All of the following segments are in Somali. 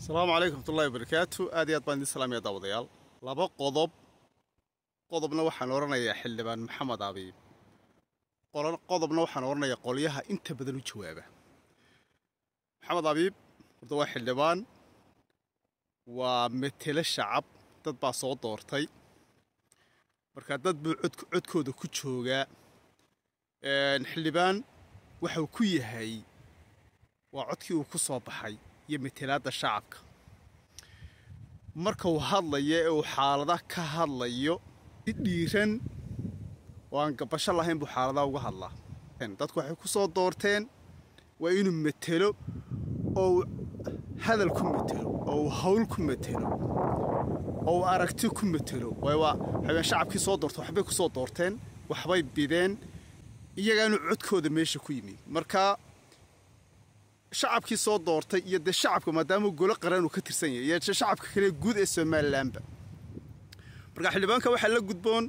asalaamu calaykum wxmatullahi wabarakaatu aad iyo aad baan idin salaamaya daawadayaal laba qodob qodobna waxaan odhanayaa xildhibaan maxamed abiib qodobna waxaan odhanayaa qolyaha inta badan u jawaaba maxamed abiib horta waa xildhibaan waa metelo shacab dad baa soo doortay marka dad buu codkooda ku joogaa xildhibaan waxau ku yahay waa codkii uu ku soo baxay iyo metelaadda shacabka marka uu hadlayo ee uu xaalada ka hadlayo si dhiiran oo aan gabasho lahayn buu xaaladaha uga hadlaa dadku waxay ku soo doorteen waa inuu metelo oo uu hadal ku metelo oo uu hawl ku metelo oo uu aragti ku metelo waxaween shacabkii soo doorta waxbay ku soo doorteen waxbay bideen iyagaanu codkooda meesha ku yimid marka shacabkii soo doortay iyo dee shacabka maadaama golo qaran uu ka tirsan yahay iyo shacabka kale guud ee somalilanba marka xildhibaanka waxaa la gudboon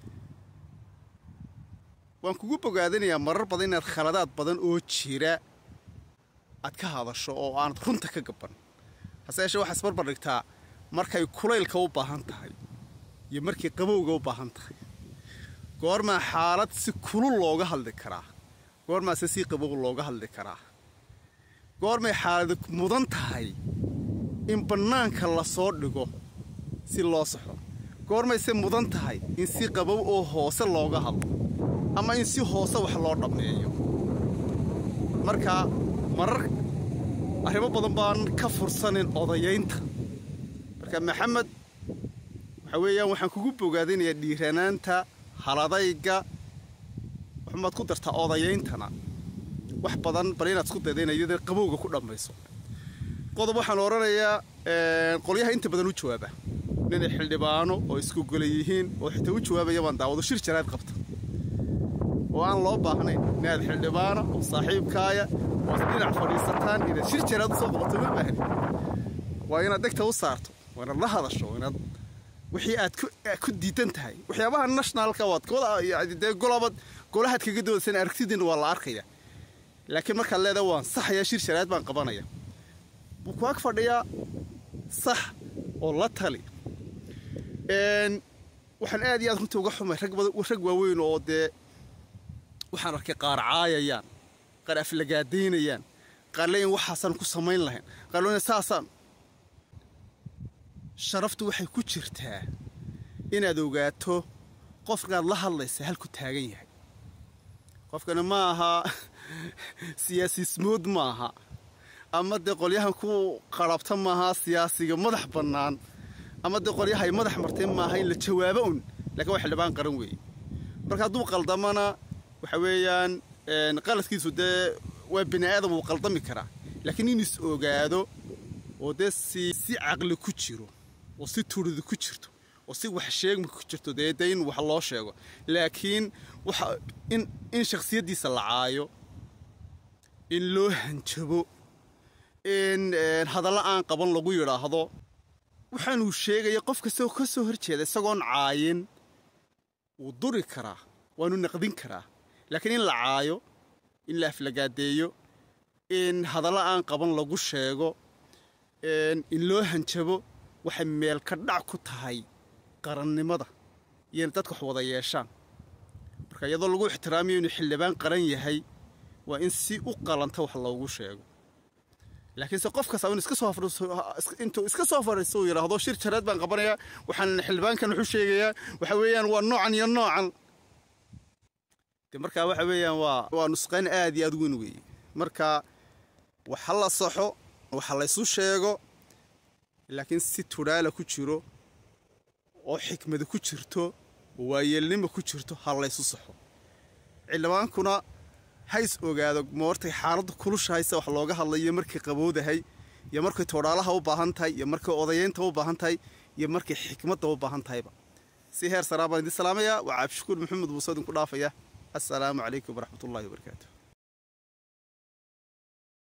waan kugu bogaadinayaa marar badan inaad khaladaad badan oo jira aad ka hadasho oo aanad runta ka gaban hase yeeshee waxaa isbarbar dhigtaa markay kulaylka u baahan tahay iyo markay qabowga u baahan tahay goormaa xaalad si kulul looga hadli karaa goormaase si qabow looga hadli karaa goormay xaalada mudan tahay in bannaanka la soo dhigo si loo saxo goormayse mudan tahay in si qabow oo hoose looga hadlo ama in si hoose wax loo dhammeeyo marka marar arrimo badan baan ka fursanin odayaynta marka maxamed waxaa weeyaan waxaan kugu bogaadinayaa dhiiranaanta haladayga waxumaad ku dartaa odayayntana wax badan bal inaad isku dayda inay iyada qabowga ku dhammayso qodob waxaan odhanayaa qolyaha inta badan u jawaaba ninay xildhibaano oo isku gola yihiin oo xitaa u jawaabaya baan daawado shir jaraad qabta oo aan loo baahnayn inaad xildhibaana oo saaxiibkaaya oo ad dhinac fadhiisataan inaad shir jaraad usoo qabato ma baahni waa inaad dhegta u saarto waa inaad la hadasho inaad wixii aad ku diidan tahay waxyaabaha nationalka waad dee golabad golahaad kaga doodaysan aragtidiina waa la arkaya laakiin markaad leedaha waan saxayaa shir sharaad baan qabanaya wuu ku ag fadhiyaa sax oo la tali waxaan aad iyo aad runtii uga xumay rag waaweyn oo dee waxaan arkay qaar caayayaan qaar aflagaadaynayaan qaar leeyin waxaasaan ku samayn lahayn qaar leeyin saasaan sharaftu waxay ku jirtaa inaad ogaato qofkaad la hadlaysa halku taagan yahay qofkani ma aha siyaasismood ma aha ama dee qolyahan ku qarabta maaha siyaasiga madax bannaan ama dee qolyahay madax martay maaha in la jawaabo un lakiin waa xildhibaan qaran weeye marka hadduu qaldamana waxa weeyaan qaladkiisu dee waa bini aadam wuu qaldami karaa laakiin in is ogaado oo dee si si caqli ku jiro oo si turidi ku jirto oo si wax sheegma ku jirto dee dee in wax loo sheego laakiin waxa in in shakhsiyaddiisa la caayo in loo hanjabo in hadallo aan qaban lagu yidhaahdo waxaanuu sheegaya qof kastoo ka soo hor jeeda isagoon caayin wuu duri karaa waanu naqdin karaa laakiin in la caayo in la aflagaadeeyo in hadallo aan qaban lagu sheego in loo hanjabo waxay meel ka dhac ku tahay qarannimada iyo in dadka wax wada yeeshaan marka iyadoo lagu ixtiraamayo inuu xildhibaan qaran yahay waa in si u qalanta wax loogu sheego laakiinse qof kasta in iska soo intuu iska soo fadhiisto uu yidhaahdo shir jaraad baan qabanayaa waxaan xildhibaankan wuxuu sheegayaa waxa weeyaan waa noocan iyo noocan de markaa waxa weeyaan waa waa nusqayn aad iyo aad weyn weeye marka waxa la saxo waxa laysu sheego laakiin si tudhaala ku jiro oo xikmada ku jirto oo waayeelnima ku jirto ha laysu saxo xildhibaankuna hays ogaado moortay xaaladda kulushahayse wax looga hadlayo markay qabowdahay iyo markay toodhaalaha u baahan tahay iyo markay odayaynta u baahan tahay iyo markay xikmadda u baahan tahayba si heer saraa baan idin salaamayaa waa cabdishakuur maxamed buuso idinku dhaafaya assalaamu calaykum waraxmatullahi wabarakaatu